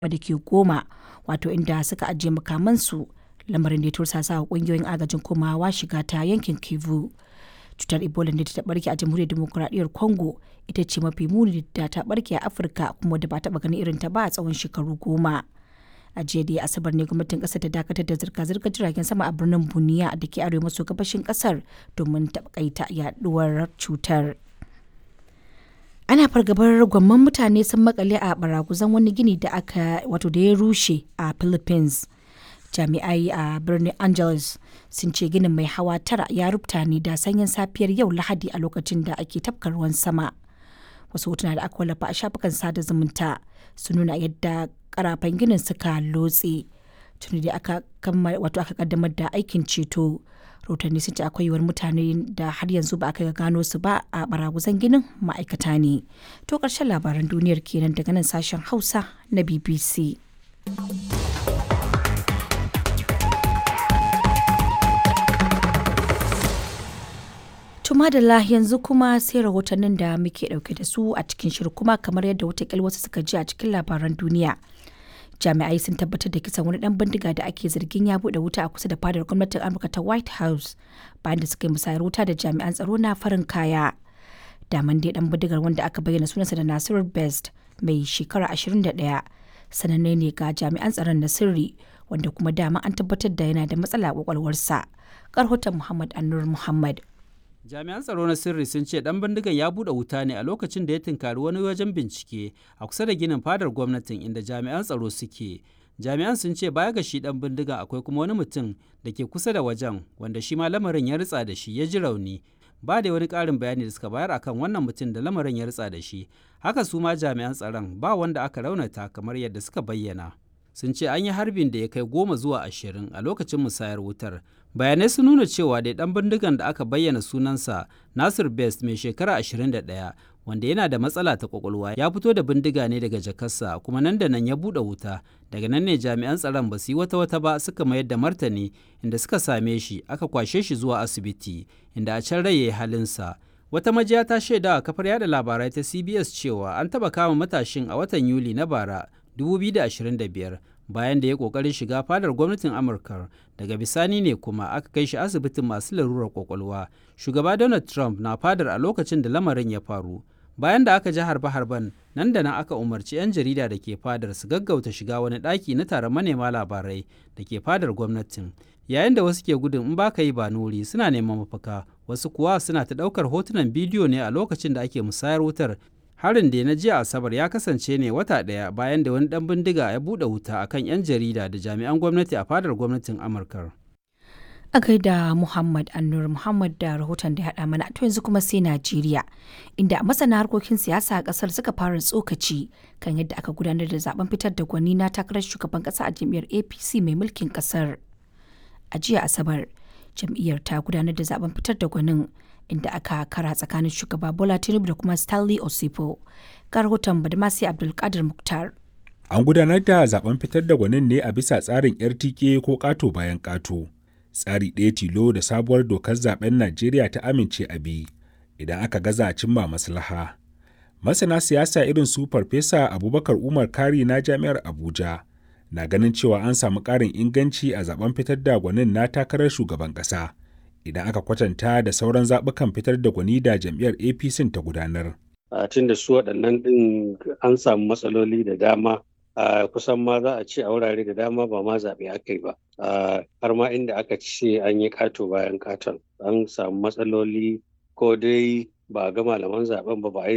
da ke Goma, wato inda suka ajiye makamansu, lamarin da ya tursasa wa ƙungiyoyin agajin komawa shiga ta yankin Kivu. Cutar Ebola da ta barke a Jamhuriyar Dimokuraɗiyyar Congo ita ce mafi muni da ta barke a Afirka kuma da ba taɓa ganin irin ta ba a tsawon shekaru goma. A jiya da Asabar ne gwamnatin ƙasar ta dakatar da zirga-zirgar jiragen sama a birnin Buniya da ke arewa maso gabashin ƙasar domin taƙaita yaduwar cutar. ana fargabar gwamman mutane sun makale a baraguzan wani gini da aka wato da ya rushe a philippines jami'ai a birnin angeles sun ce ginin mai hawa tara ya rubuta ne da sanyin safiyar yau lahadi a lokacin da ake tafka ruwan sama wasu hotuna da aka wallafa a shafukan sada zumunta sun nuna yadda karafan ginin suka lotse tuni da aka wato aka kaddamar da aikin ceto rahotanni sun ce akwai yiwuwar mutane da har yanzu ba aka gano su ba a baraguzan ginin ma'aikata ne to ƙarshen labaran duniyar kenan daga nan sashen hausa na bbc madalla yanzu kuma sai rahotannin da muke dauke da su a cikin shirin kuma kamar yadda watakila wasu suka ji a cikin labaran duniya jami'ai sun tabbatar da kisan wani dan bindiga da ake zargin ya bude wuta a kusa da fadar gwamnatin amurka ta white house bayan da suka yi musayar wuta da jami'an tsaro na farin kaya daman dai dan bindigar wanda aka bayyana sunansa da nasiru best mai shekara 21 sananne ne ga jami'an tsaron na sirri wanda kuma dama an tabbatar da yana da matsala a kwakwalwarsa karhoton muhammad annur muhammad jami'an tsaro na sirri sun ce dan bindigan ya bude wuta ne a lokacin da ya tunkari wani wajen bincike a kusa da ginin fadar gwamnatin inda jami'an tsaro suke jami'an sun ce baya ga shi dan bindigan akwai kuma wani mutum da ke kusa da wajen wanda shi ma lamarin ya ritsa da shi ya ji rauni ba da wani ƙarin bayani da suka bayar akan wannan mutum da lamarin ya ritsa da shi haka su ma jami'an tsaron ba wanda aka raunata kamar yadda suka bayyana sun ce an yi harbin da ya kai goma zuwa ashirin a lokacin musayar wutar bayanai sun nuna cewa da dan bindigan da aka bayyana sunansa nasir best mai shekara 21 wanda yana da matsala ta kwakwalwa ya fito da bindiga ne daga jakarsa kuma nan da nan ya buɗe wuta daga nan ne jami'an tsaron ba su yi wata wata ba suka mayar da martani inda suka same shi aka kwashe shi zuwa asibiti inda a can rai ya yi halinsa wata majiya ta shaida a kafar yada labarai ta cbs cewa an taɓa kama matashin a watan yuli na bara 2025 bayan da ya kokarin shiga fadar gwamnatin amurka daga bisani ne kuma aka kai shi asibitin masu larurar kwakwalwa shugaba donald trump na fadar a lokacin da lamarin ya faru bayan da aka ji harbe-harben nan da nan aka umarci 'yan jarida da ke fadar su gaggauta shiga wani ɗaki na taron manema labarai da ke fadar gwamnatin yayin da wasu ke gudun in baka yi ba nuri suna neman mafaka wasu kuwa suna ta ɗaukar hotunan bidiyo ne a lokacin da ake musayar wutar harin da na jiya asabar ya kasance ne wata ɗaya bayan da wani ɗan bindiga ya buɗe wuta akan 'yan jarida da jami'an gwamnati a fadar gwamnatin amurka a gaida muhammad annur muhammad da rahoton da haɗa mana to yanzu kuma sai najeriya inda masana harkokin siyasa a ƙasar suka fara tsokaci kan yadda aka gudanar da zaben fitar da gwani na takarar shugaban ƙasa a jam'iyyar apc mai mulkin ƙasar a jiya asabar jam'iyyar ta gudanar da zaben fitar da gwanin inda aka kara tsakanin shugaba Bola Tinubu da kuma Stanley Osipo. Ga rahoton Badmasi Abdulkadir Muktar. An gudanar da zaben fitar da gwanin ne a bisa tsarin RTK ko ƙato bayan ƙato. Tsari ɗaya tilo da sabuwar dokar zaben Najeriya ta amince a bi idan aka gaza cimma maslaha. Masana siyasa irin su Farfesa Abubakar Umar Kari na Jami'ar Abuja na ganin cewa an samu ƙarin inganci a zaben fitar da gwanin na takarar shugaban ƙasa. idan aka kwatanta da sauran zaɓukan fitar da gwani da jam'iyyar apc ta gudanar. tun da su waɗannan ɗin an samu matsaloli da dama a kusan ma za a ce a wurare da dama ba ma zaɓe aka yi ba har ma inda aka ce an yi ƙato bayan ƙaton an samu matsaloli ko dai ba ga malaman zaɓen ba ba a yi